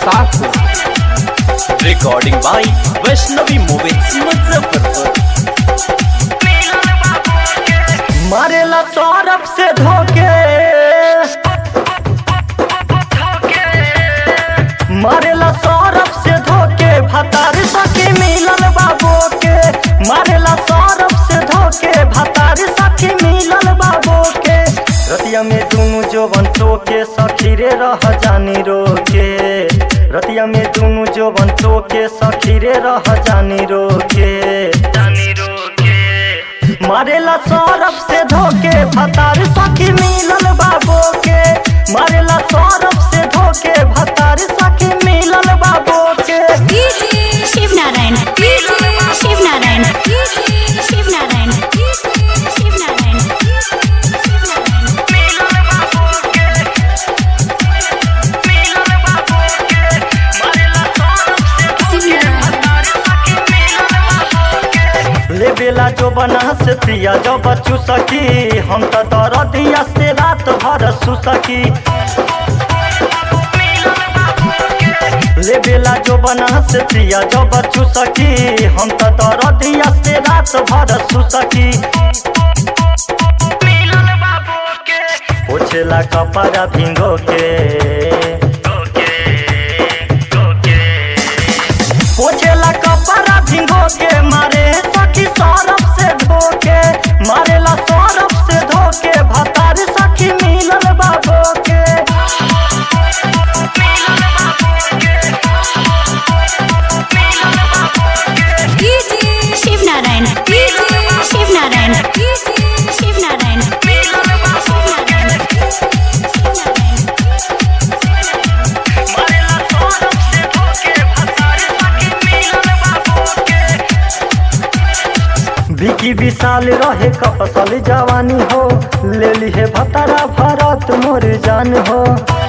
Sahpur recording by Vaishnavi movies Muzaffarpur मारेला सौरभ से धोके मारेला सौरभ से धोके भतार सखी मिलल बाबू के मारेला सौरभ से धोके भतार सखी मिलल बाबू के रतिया में दुनु जोबन टोके सखी रे रह जानी रोके रतिया में दुनु जोबन टोके सखी रे रह जानी रोके जानी रोके मारेला सौरभ से धोके भतार सखी मिलल बाबू के मारेला सौरभ से धोके भतार सखी मिलल बाबू के शिव नारायण शिव नारायण शिव नारायण शिव नारायण ले बेला जो बना से प्रिया जो बच्चू सखी हम तो दरदिया से रात भर सुसकी ले बेला जो बना से प्रिया जो बच्चू सखी हम तो दरदिया से रात भर सुसकी पोछेला कपड़ा भिंगो के पोछेला कपड़ा भिंगो के मारे सखी सौरभ से धोके मारेला सौरभ से धोके भतार सखी मिलल बाबू के शिव नारायण शिव नारायण शिव नारायण विकी विशाल रहे कपसल जवानी हो ले ली है भतारा भरत मोर जान हो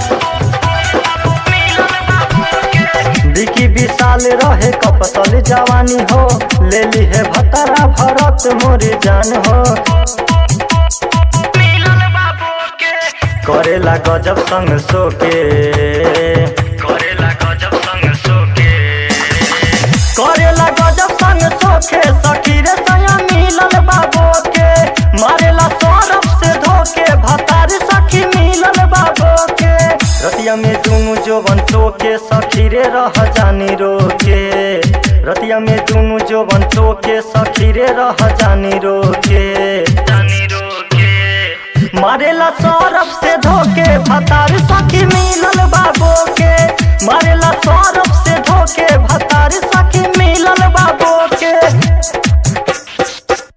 विकी विशाल रहे कपसल जवानी हो ले ली है भतारा भरत मोर जान हो करेला गजब संग सोके करेला गजब संग सोके करेला गजब संग सोखे सखी रे सया मिलल बाबू के मारेला सौरभ से धोके भतार सखी मिलल बाबू के रतिया में दुनु जोबन टोके सखी रे रह जानी रोके रतिया में दुनु जोबन टोके सखी रे रह जानी रोके जानी रोके मारेला सौरभ से धोके भतार सखी मिलल बा